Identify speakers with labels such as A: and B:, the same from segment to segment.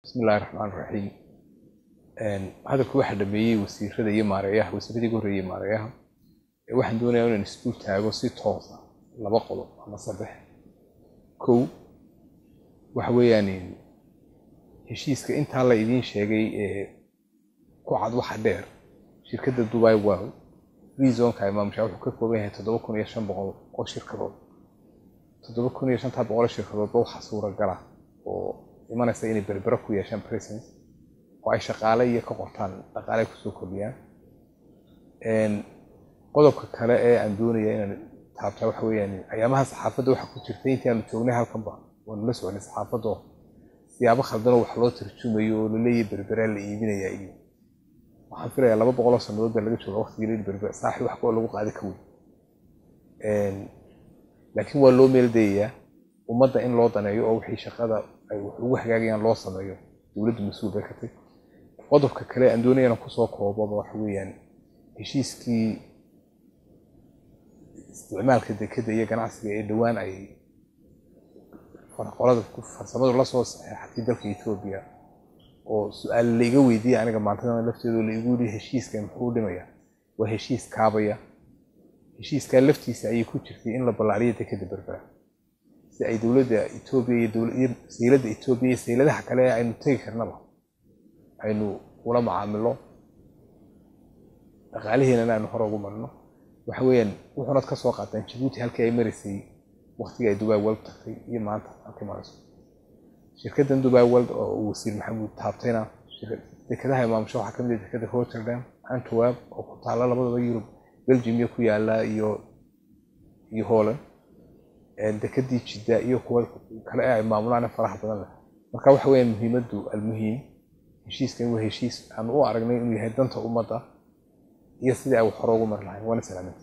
A: bismi illahi raxmaan raxiim hadalku waxaa dhameeyey wasiirada iyo maareeyaha wasiiradii ugu horreeyey maareeyaha waxaan doonayaa inaan isdul taago si toosa laba qodob ama saddex kow waxa weeyaan heshiiska intaa la idiin sheegay ee ku cad waxa dheer shirkadda dubai world rezonka imaamusha wuxuu ka kooban yahay toddoba kun iyo shan boqol oo shirkadood toddoba kun iyo shantaa boqol shirkadoodba waxaa suuragala oo imanaysa inay berbero ku yeeshaan presence oo ay shaqaale iyo ka qortaan dhaqaale kusoo kordhiyaan qodobka kale ee aan doonaya inaan taabtaa waxa weeyaan ayaamaha saxaafadda waxaa ku jirtay intii aanu joognay halkanba waanu la soconay saxaafadda siyaabo khaldanoo wax loo tarjumayo oo laleeyahay berberaa la iibinayaa iyo waxaan filayaa laba boqoloo sannadood baa laga jooga waqtigii la berber saaxi wax koo lagu qaadi ka weyn laakiin waa loo meeldayayaa ummadda in loo daneeyo oo wixii shaqada ay wax ugu hagaagayaan loo sameeyo dowladdu mas-uul bay ka tay qodobka kale aan doonaya inaan kusoo koobaba waxa weeyaan heshiiskii isticmaalka dekeda iyo ganacsiga ee dhowaan ay qolada farsamadu lasoo saxeexatay dalka etoobiya oo su-aal laiga weydiiyey aniga maantadan lafteedo laigu yidhi heshiiska muxuu dhimaya waa heshiis kaabaya heshiiskaa laftiisa ayay ku jirtay in la ballaariyo dekeda berbera si ay dowladda etoobiya iyo sayladda etoobiya iyo sayladaha kale ee aynu tegi karnaba aynu ula macaamilo dhaqaalihiinana aynu hore ugu marno waxa weeyaan wuxuunad ka soo qaataan jabuuti halkii ay maraysay waqtigii ay dubai world tagtay iyo maanta halkii marayso shirkaddan dubai world oo uu wasiir maxamuud taabtayna dekadaha imaamusho waxaa kamid ah dekada rotterdam antwerp oo ku taalla labadaba yurub belgium iyo ku yaala iyo iyo holland dekadii jidda iyo kuwa kale ee ay maamulaan faraha badan leh marka waxa weeyaan muhiimaddu almuhiim heshiiskan waa heshiis aan u aragnay inuu yahay danta ummadda iyo sidii ay wax hore ugu mari lahayn waana salaamanta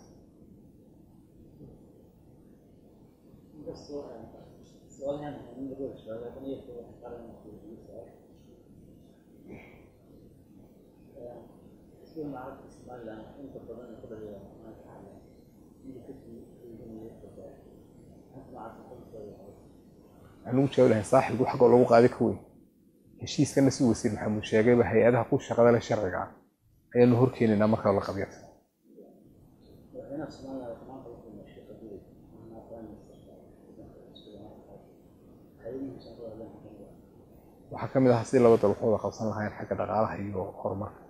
A: waxaan ugu jawaabi lahay saaxibku xagoo lagu qaadi ka weyn heshiiskana si wasiir maxamuud sheegayba hay-adaha ku shaqada leh sharciga ah ayaanu horkeenaynaa marka la qabyata waxaa ka mid ah si laba dal waxooda qabsan lahayn xagga dhaqaalaha iyo horumarka